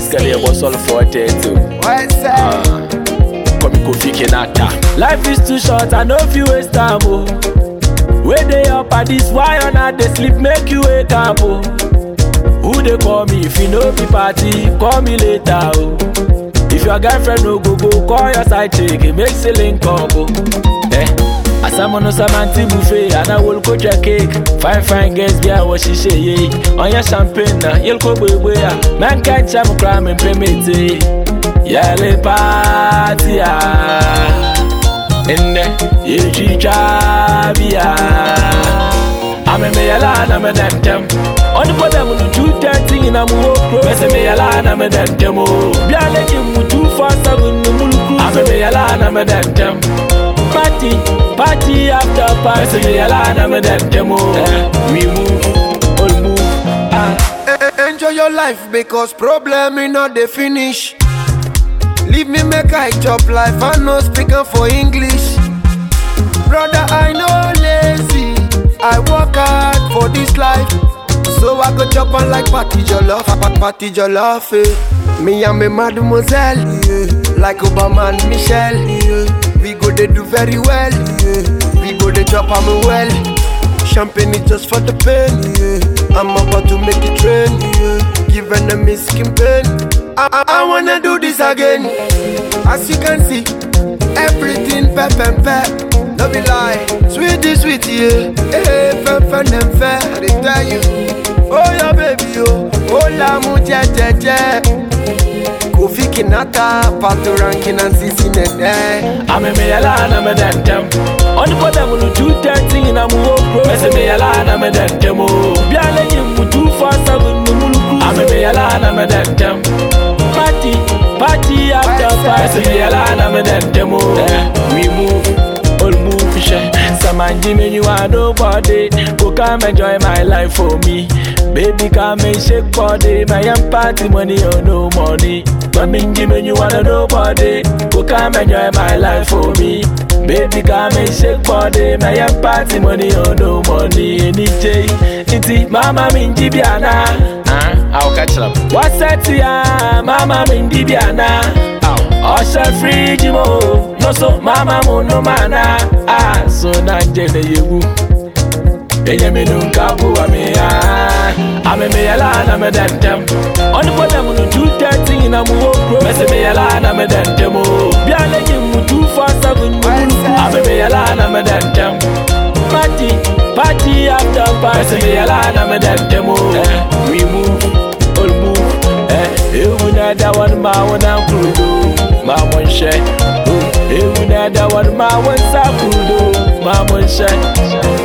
Skadi a boss all for tattoo. What's that? Come Kofi Kenata. Life is too short, I know if you waste time, oh. Where they up at this, why on not they sleep, make you wake up, oh. Who they call me if you know be party, call me later, oh. If your girlfriend no go go, call your side chick, it makes a link up, oh. Eh. Asamono samanti buffet, and I will coach a cake. Fine, fine girls, yeah, what she say, yeah. On your champagne, na, you'll go, boy, boy, man can't jam crime and payment, eh. Yale party ah Enne yechicha bia Ame me yala na me dentem Oni po dem no two thirty na mu wo kro Mese me yala na me dentem o Bia le ki mu two four seven no mu kro Ame me yala na me dentem Party, party after party Mese me yala na me dentem o We move, all move ah Eh, Enjoy your life because problem is not the finish. Leave me make I chop life, I no speaking for English. Brother, I no lazy. I work hard for this life. So I go chop on like party jollof, pa- party jollof. Eh. Me and me mademoiselle, yeah. like Obama and Michelle. Yeah. We go they do very well. Yeah. We go they chop am well. Champagne is just for the pain. Yeah. I'm about to make it rain. Yeah. Give enemies skin pain. I, I, I wanna do this again. As you can see, everything pep and pep. No be lie, sweetie, sweetie, yeah. Hey, fun, fun, and fair. I dey tell you, oh yeah, baby, oh, oh la mu je je je. Kofi Kinata, Pato Rankin and Sisi Nene. Ame me yala na me dentem Oni po dem no two thirty na mu wo kro Mese me yala na me dentem o Bia le yi mu two four seven no mu kro Ame me yala na me dentem Party, party after party Mese me yala na me dentem o We move, all move she Samanji me you are nobody Go come enjoy my life for me Baby come and shake body My young party money or no money Maminji me you are nobody Go come enjoy my life for me Baby come and shake body My young party money or no money Any day Iti mama minji biana Ah, I'll catch them What's that ya Mama minji biana Ọṣẹ fíríjì mo no so mama mo no mana ah so na jẹlẹ yewu enye mi nu nka bu ami ah ame mi yala na me dentem ọni po dem nu two thirty na mu wo kuro mẹsẹ mi yala na me dentem o bi ale yi mu two four seven mu mu ame mi yala na me dentem party party after party mẹsẹ mi yala na me dentem o we move all move eh ewu na da wani ma wani kurudo ma mun shẹ ewu na da wani ma wani sa kurudo ma mun shẹ.